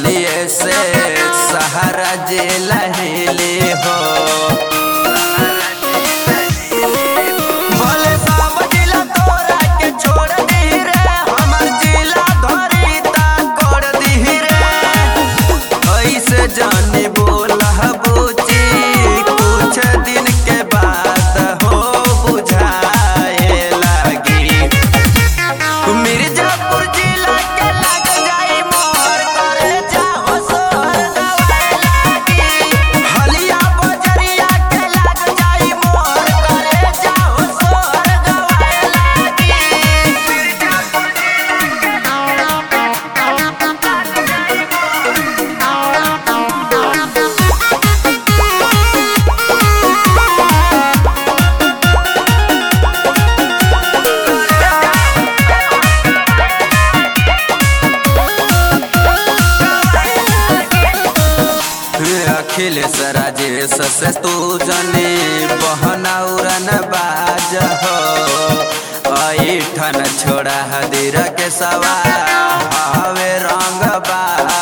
चलिए से सहारा जे लहेले हो भले सब जिला तोरा के छोड़ दी रे हमर जिला धरी ता कर दी रे ऐसे जाने बोला बुची कुछ दिन के बाद हो बुझाए लगी मिर्जापुर जिला के लग जाई मोर करे जाओ सोहर गवाए लागी हलिया बजरिया के लग जाई मोर करे जाओ सोहर गवाए लागी मिर्जापुर अखिलेश राजेश से तू जने बहना उड़न बाज हो ऐठन छोड़ा हदीर के सवा हवे रंग बाज